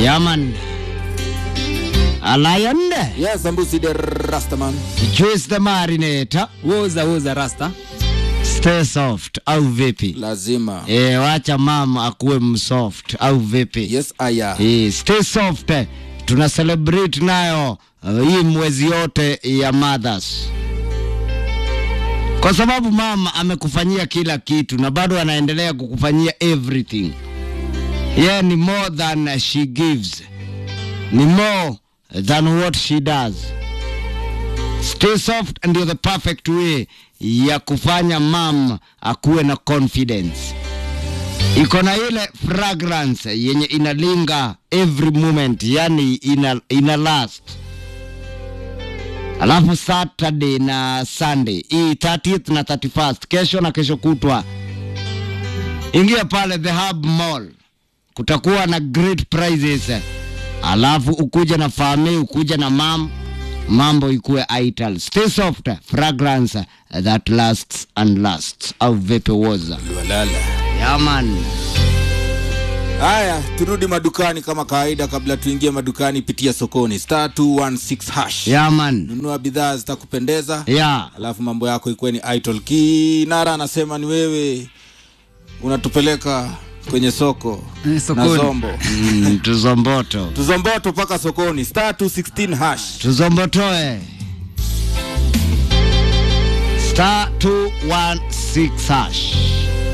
Yaman. A lion. Yes, Ambusi the Rastaman. Juice the marinator. woza woza rasta Stay soft au vipi? Lazima. E, wacha mama akuwe msoft au vipi? Yes, aya. E, stay soft. Tuna celebrate nayo uh, hii mwezi yote ya mothers, kwa sababu mama amekufanyia kila kitu na bado anaendelea kukufanyia everything. Yeye ni more than she gives, ni more than what she does. Stay soft ndio the perfect way ya kufanya mam akuwe na confidence iko na ile fragrance yenye inalinga every moment yani ina, ina last alafu saturday na sunday hii 30th na 31st kesho na kesho kutwa ingia pale the hub mall kutakuwa na great prizes alafu ukuja na family ukuja na mam mambo ikuwe ital stay soft fragrance that lasts and lasts au vipi woza Walala. yaman Haya, turudi madukani kama kawaida. Kabla tuingie madukani, pitia sokoni star 216 hash. yaman Nunua bidhaa zitakupendeza, ya alafu mambo yako ikuwe ni idol. Kinara anasema ni wewe unatupeleka kwenye soko Eh, na sokoni. zombo mm, tuzomboto tuzomboto mpaka sokoni star 216 hash. tuzombotoe star 216 hash